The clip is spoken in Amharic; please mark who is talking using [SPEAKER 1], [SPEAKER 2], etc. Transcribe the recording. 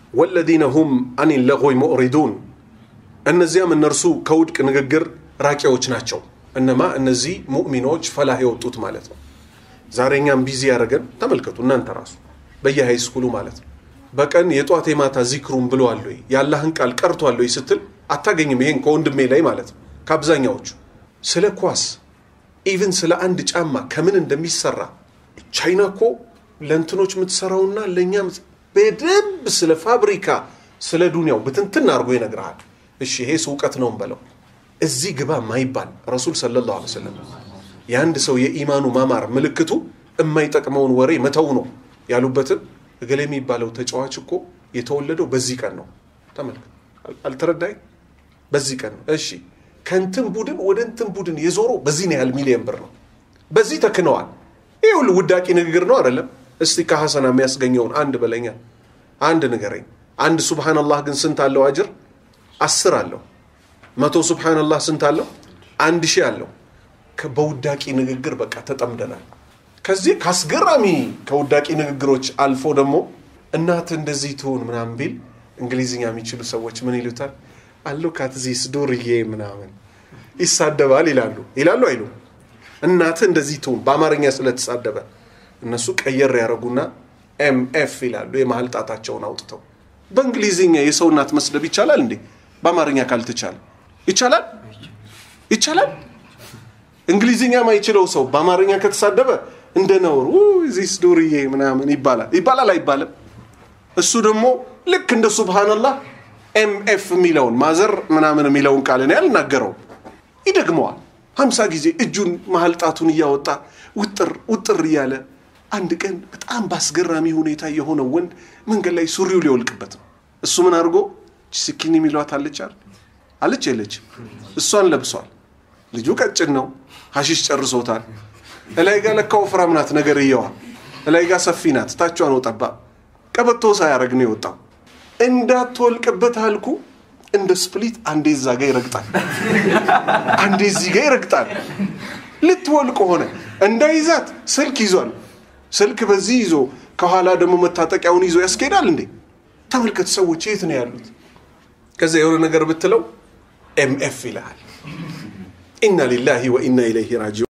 [SPEAKER 1] ወለዚነ ሁም አን ለጎይ ሙዕሪዱን እነዚያም እነርሱ ከውድቅ ንግግር ራቂዎች ናቸው። እነማ እነዚህ ሙእሚኖች ፈላህ የወጡት ማለት ነው። ዛሬ እኛም ቢዚ ያደረገን ተመልከቱ እናንተ ራሱ በየሃይ ስኩሉ ማለት ነው። በቀን የጧት የማታ ዚክሩን ብለዋል ወይ የአላህን ቃል ቀርቷል ወይ ስትል አታገኝም። ይሄን ከወንድሜ ላይ ማለት ነው። ከአብዛኛዎቹ ስለ ኳስ ኢቭን ስለ አንድ ጫማ ከምን እንደሚሰራ ቻይና እኮ ለእንትኖች የምትሰራውና ለእኛ በደንብ ስለ ፋብሪካ ስለ ዱንያው ብትንትን አድርጎ ይነግርሃል። እሺ ይሄ እውቀት ነው እንበለው። እዚህ ግባ ማይባል ረሱል ሰለላሁ ዐለይሂ ወሰለም የአንድ ሰው የኢማኑ ማማር ምልክቱ የማይጠቅመውን ወሬ መተው ነው ያሉበትን እገሌ የሚባለው ተጫዋች እኮ የተወለደው በዚህ ቀን ነው። ተመልከት፣ አልተረዳይ? በዚህ ቀን ነው። እሺ ከእንትን ቡድን ወደ እንትን ቡድን የዞረው በዚህን ያህል ሚሊዮን ብር ነው። በዚህ ተክነዋል። ይህ ሁሉ ውዳቂ ንግግር ነው አይደለም? እስቲ ከሐሰና የሚያስገኘውን አንድ በለኛ፣ አንድ ንገረኝ። አንድ ሱብሃነላህ ግን ስንት አለው አጅር? አስር አለው። መቶ ሱብሃነላህ ስንት አለው? አንድ ሺህ አለው። በውዳቂ ንግግር በቃ ተጠምደናል። ከዚህ ከአስገራሚ ከውዳቂ ንግግሮች አልፎ ደግሞ እናት እንደዚህ ትሆን ምናምን ቢል እንግሊዝኛ የሚችሉ ሰዎች ምን ይሉታል? አሎ ካትዚስ ዱርዬ ምናምን ይሳደባል ይላሉ ይላሉ አይሉ እናት እንደዚህ ትሁን በአማርኛ ስለተሳደበ እነሱ ቀየር ያደረጉና ኤምኤፍ ይላሉ የመሀል ጣታቸውን አውጥተው በእንግሊዝኛ የሰው እናት መስደብ ይቻላል እንዴ በአማርኛ ካልተቻለ ይቻላል ይቻላል እንግሊዝኛ ማይችለው ሰው በአማርኛ ከተሳደበ እንደ ነውር ዚስ ዱርዬ ምናምን ይባላል ይባላል አይባልም እሱ ደግሞ ልክ እንደ ሱብሃንላህ ኤምኤፍ የሚለውን ማዘር ምናምን የሚለውን ቃል እኔ አልናገረውም ይደግመዋል ሀምሳ ጊዜ እጁን መሀል ጣቱን እያወጣ ውጥር ውጥር እያለ አንድ ቀን በጣም በአስገራሚ ሁኔታ የሆነው ወንድ መንገድ ላይ ሱሪው ሊወልቅበት ነው እሱ ምን አድርጎ ስኪን የሚሏት አለች አለች የለችም እሷን ለብሷል ልጁ ቀጭን ነው ሀሺሽ ጨርሶታል እላይ ጋር ለካ ወፍራም ናት ነገር እየዋ እላይ ጋር ሰፊ ናት ታቿ ነው ጠባብ ቀበቶ ሳያረግ ነው የወጣው እንዳትወልቅበት አልኩ እንደ ስፕሊት አንዴ እዛ ጋ ይረግጣል አንዴ እዚህ ጋ ይረግጣል ልትወልቅ ሆነ እንዳይዛት ስልክ ይዟል ስልክ በዚህ ይዞ ከኋላ ደግሞ መታጠቂያውን ይዞ ያስኬዳል እንዴ ተመልከት ሰዎች የት ነው ያሉት ከዚያ የሆነ ነገር ብትለው ኤምኤፍ ይልሃል ኢና ሊላሂ ወኢና ኢለይሂ ራጂዑን